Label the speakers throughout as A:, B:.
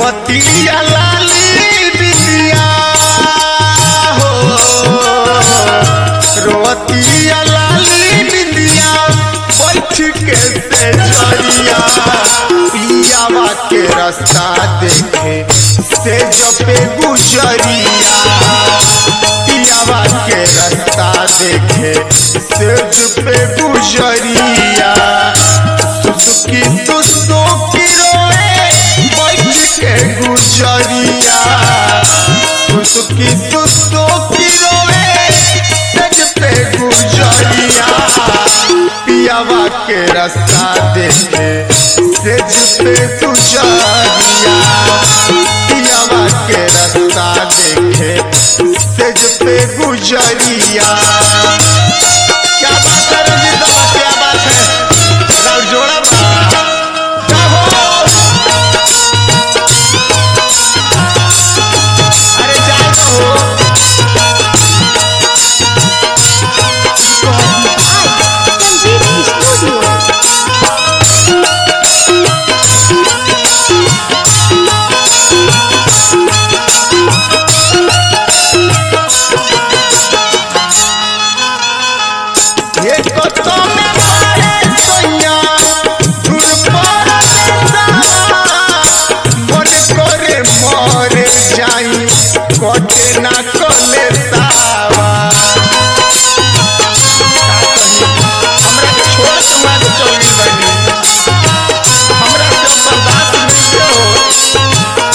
A: रोवतिया लाली बिंदिया हो रोवतिया लाली बिंदिया बैठ के से जरिया पियावा के रास्ता देखे से जपे गुजरिया पियावा के रास्ता देखे से जपे गुजरिया सुसुकी सुसुकी रोए बैठ के गुजरिया सुसुकी सुसुकी रोए सज पे गुजरिया पियावा के रास्ता देखे सेज पे गुजरिया पियावा के रास्ता देखे सेज पे गुजरिया क्या बात है रंजीत बाबा क्या बात है राउर जोड़ा बा जाओ अरे जाओ
B: संजीव स्टूडियो
A: ये कतो में मारे सोया दूर पर देसावा मन करे मरे जाई कटे ना कले सावा हमरा के छोड़ के मार चली बनी हमरा से बर्दाश्त नहीं हो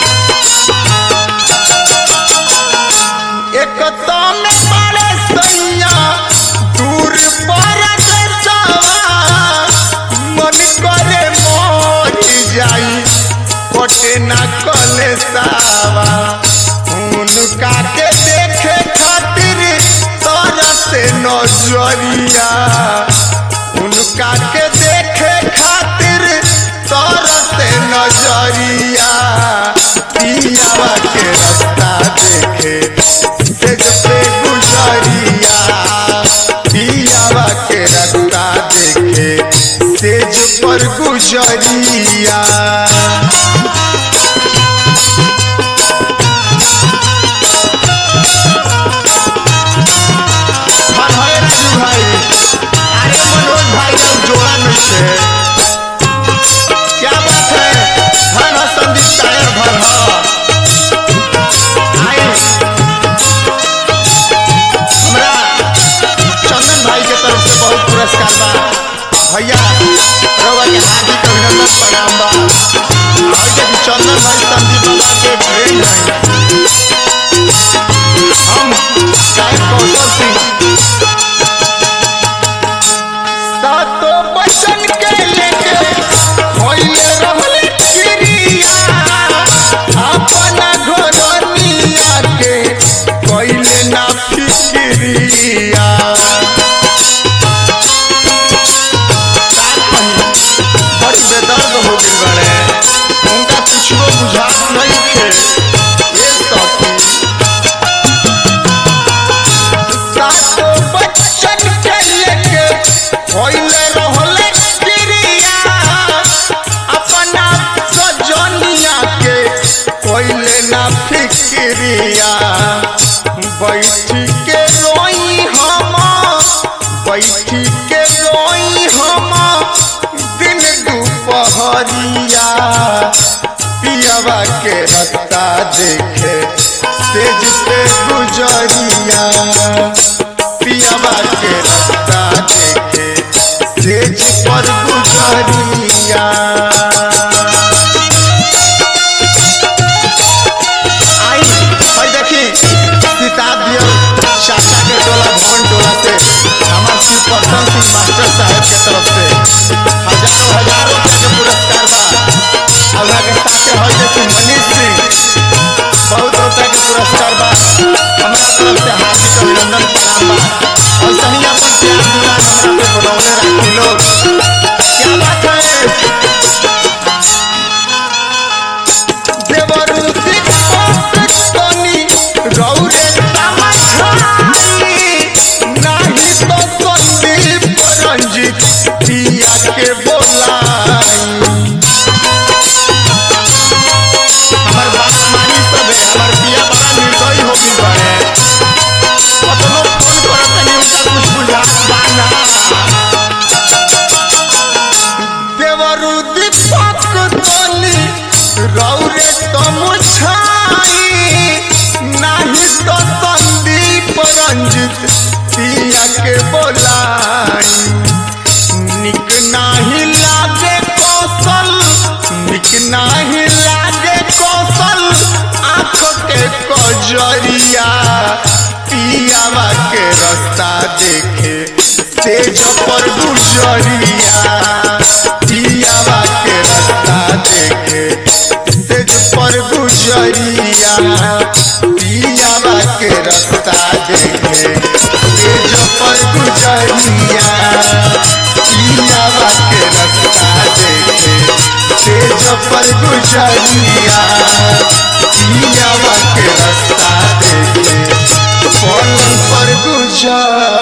A: एक तो में बड़े सैया दूर पर देसावा मन करे मोर जाई कोटे ना कले सावा उनका के देखे खातिर तोरा से नजरिया उनका के देखे खातिर तोरा से नजरिया पियावा के रास्ता देखे से पे गुजरिया पियावा के रास्ता देखे सेज पर गुजरिया हाँ, हाँ, राजू भाई अरे मनोज भाई का जोड़ा नहीं है क्या बात है हाँ हाँ संदीप टायर भर हाँ आए हमरा चंदन भाई के तरफ से बहुत पुरस्कार बा भैया रउआ के हार्दिक अभिनंदन प्रणाम बा और देखी चंदन भाई संदीप बाबा के फ्रेंड हैं हम गायक कौशल सिंह सातो बचन के लेके होइले रहले क्रिया अपना घरनिया के कइले ना फिक्रिया बड़ी बेदर्द हो गई बड़े उनका कुछो बुझात नहीं थे ये सखी सातो बच्चन के लेके होइले रहले क्रिया अपना सजनिया के कोइले ना फिक्रिया बैठी के रोई हम बैठी के रोई हम दिन दुपहरिया पियवा के रत्ता देखे सेज पे गुजरिया पियवा के रत्ता देखे सेज पर गुजरिया आई भाई देखी किताब दिया चाचा के टोला भवन टोला से हमार श्री प्रसन्न सिंह मास्टर साहब के तरफ से हजारों हजारों रुपए के पुरस्कार बा और के साथे हई देखी मनीष सिंह बहुत रुपए के पुरस्कार बा हमरा तरफ से हार्दिक अभिनंदन प्रणाम बा और सही अपन प्यार दुलार हमरा पे बनौले रखी लोग क्या बात है देवरू सिकनी रौरे तमछाई नाही तो संदीप रंजित पिया के बोलाई गुजरिया पियावा के रास्ता देखे तेज पर गुजरिया पियावा के रास्ता देखे तेज पर गुजरिया पियावा के रास्ता देखे तेज पर गुजरिया पियावा के रास्ता देखे तेज पर गुजरिया पियावा के रास्ता देखे पलंग पर गुजरिया